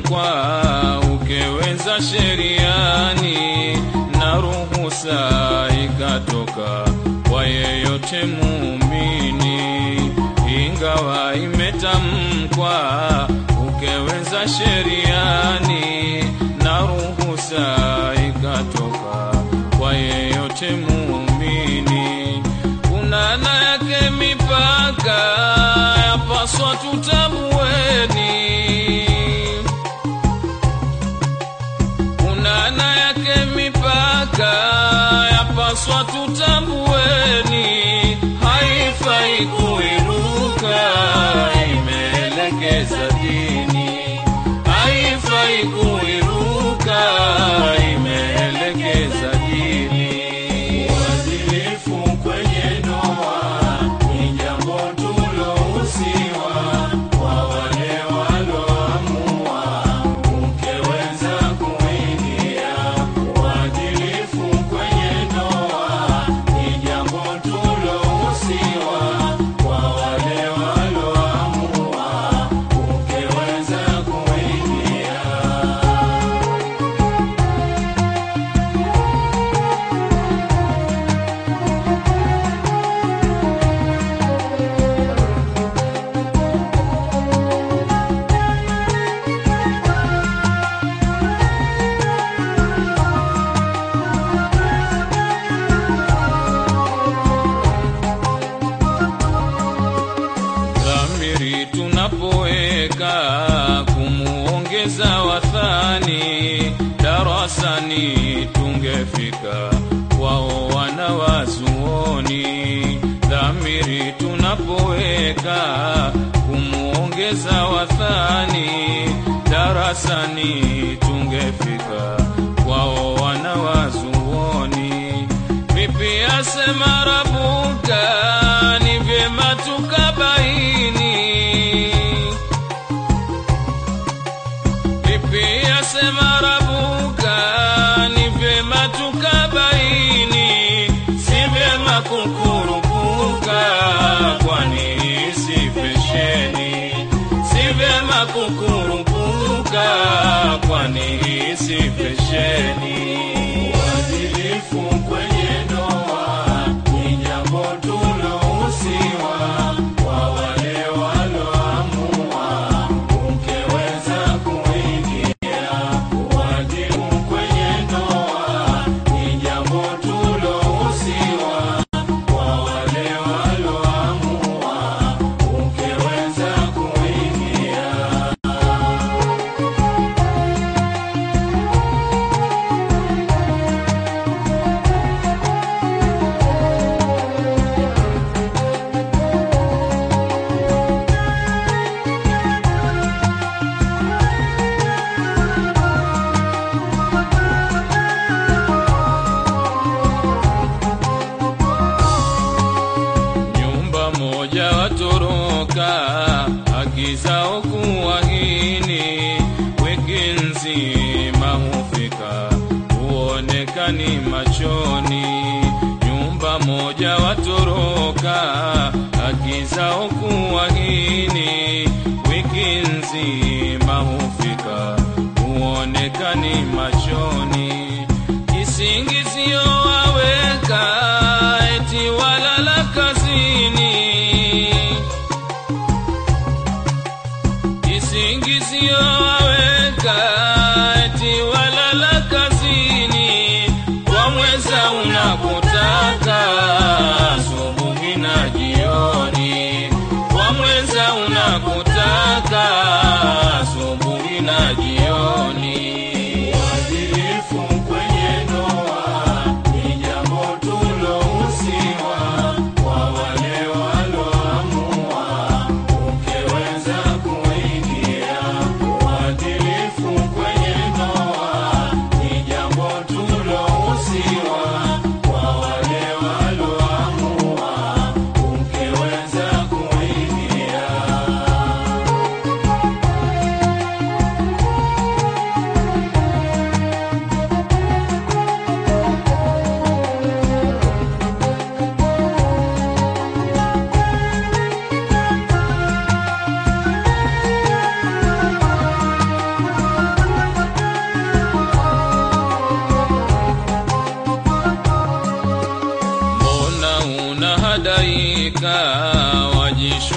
mkwa ukeweza sheriani na ruhusa ikatoka kwa yeyote muumini, ingawa imetamkwa ukeweza sheriani na ruhusa ikatoka kwa yeyote muumini, kunana yake mipaka yapaswa tutabueni kunana yake mipaka yapaswa tutambueni, haifai kuiruka, imeelekeza dini, haifai kuiruka, imeelekeza dini. Uadilifu kwenye ndoa ni jambo tulohusiwa kwa wale waloamua ukeweza kuingia. Uadilifu kwenye ndoa ni jambo tulohusiwa kwa wale waloamua ukeweza kuingia. dhamiri tunapoweka kumuongeza wathani darasani tungefika wao wana wazuoni dhamiri tunapoweka kumuongeza wathani darasani tungefika kwao wana wazuoni vipi asema rabuka ni vyema tukabaini vipi asema rabuka ni vyema tukabaini si vyema kukurupuka kwani si fesheni si vyema kukurupuka kwani si fesheni Uadilifu kwenye ndoa ni jambo tulohusiwa kwa wale waloamua ukeweza kuingia. Uadilifu kwenye ndoa ni jambo tulohusiwa kwa wale waloamua ukeweza kuingia. nyumba moja watoroka haki zao kuwahini wiki nzima hufika huonekani machoni nyumba moja watoroka haki zao kuwahini wiki nzima hufika huonekani machoni kisingizio waweka eti walala kazini kisingizio waweka eti walala kazini kwa mweza unakotaka asubuhi na jioni kwa mweza unakotaka asubuhi na jioni Uadilifu kwenye ndoa ni jambo tulohusiwa kwa wale waloamua ukeweza kuingia. Uadilifu kwenye ndoa ni jambo tulohusiwa kwa wale waloamua ukeweza kuingia.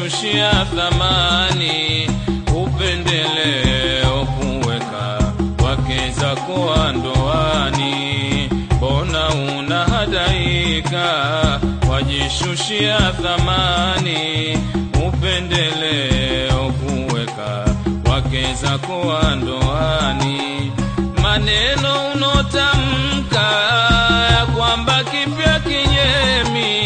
wajishushia thamani, upendeleo kuweka wake zako wa ndoani. Mbona unahadaika, wajishushia thamani, upendeleo kuweka wake zako wa ndoani. Maneno unotamka ya kwamba kipya kinyemi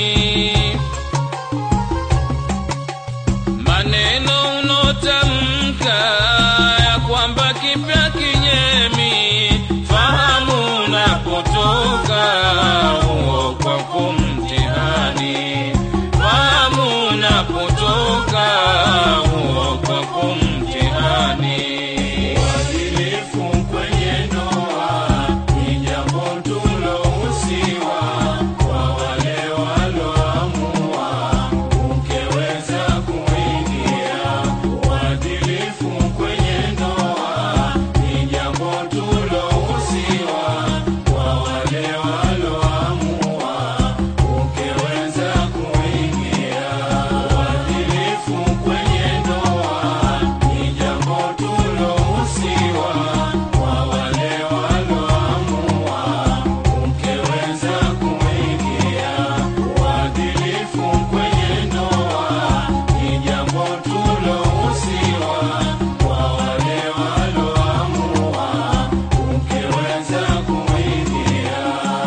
maneno unotamka ya kwamba kipya kinyemi, fahamu unapotoka huo kwako mtihani, fahamu unapotoka huo kwako mtihani. Uadilifu kwenye ndoa ni jambo tulohusiwa kwa wale waloamua ukeweza kuingia. Uadilifu kwenye ndoa ni jambo tulohusiwa kwa wale waloamua ukeweza kuingia. Uadilifu kwenye ndoa ni jambo tulohusiwa kwa wale waloamua ukeweza kuingia. Uadilifu kwenye ndoa ni jambo tulohusiwa kwa wale waloamua ukeweza kuingia.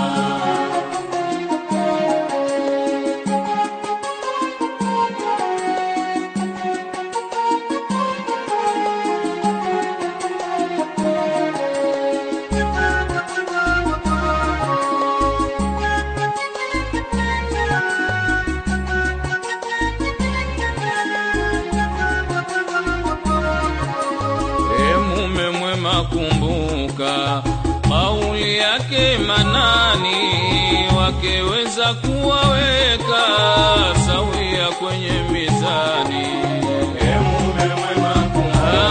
E mume mwema, kumbuka kauli yake Manani, wakeweza kuwaweka sawia kwenye mizani. E mume mwema, kumbuka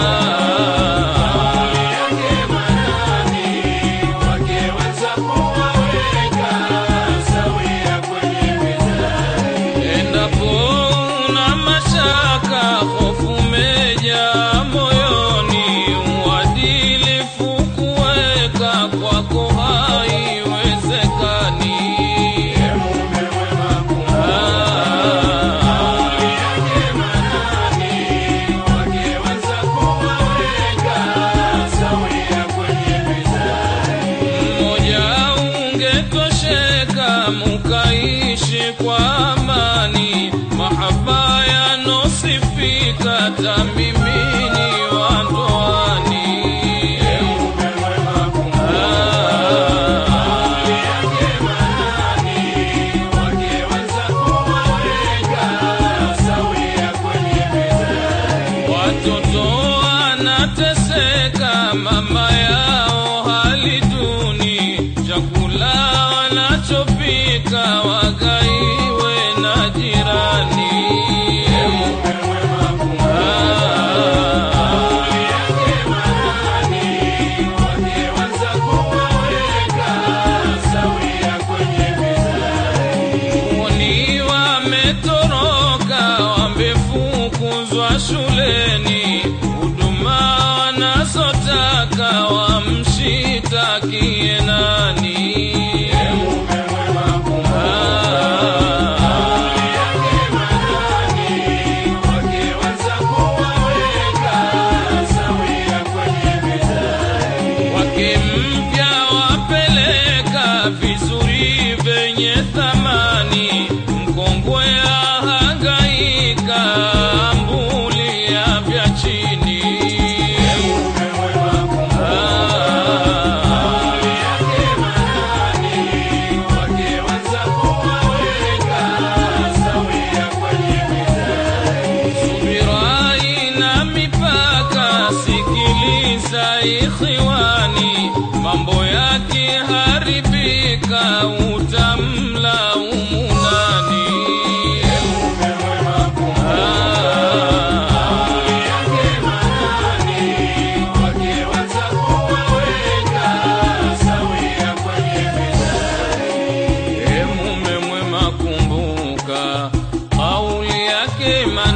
kauli yake Manani, wakeweza kuwaweka sawia kwenye mizani. Endapo una mashaka, hofu meja moyoni, uadilifu kuweka kwako haiwezekani. E mume mwema, kumbuka kauli yake Manani, wakeweza kuwaweka sawia kwenye mizani. mmoja ungetosheka mukaishi kwa amani, mahaba yanosifika tamimini wa ndoani. E mume mwema, kumbuka kauli yake Manani, wakeweza kuwaweka sawia kwenye mizani. Watoto wanateseka, mama yao hali duni, chakula wanachopika wagaiwe na jirani. E mume mwema, kumbuka kauli yake Manani, wakeweza kuwaweka sawia kwenye mizani. Woni wametoroka, wamefukuzwa shuleni, huduma wanazotaka wamshitakie nani? E mume mwema, kumbuka kauli yake Manani, wakeweza kuwaweka sawia kwenye mizani. Wake mpya wapeleka vizuri vyenye thamani, mkongwe ahangaika, ambulia vya chini. E mume mwema, kumbuka kauli yake Manani, wakeweza kuwaweka sawia kwenye mizani. Subira ina mipaka, sikiliza ikhiwani, mambo yakiharibika utamlaumu nani? E mume mwema, kumbuka kauli yake Manani, wakeweza kuwaweka sawia kwenye mizani. E mume mwema, kumbuka kauli yake Manani.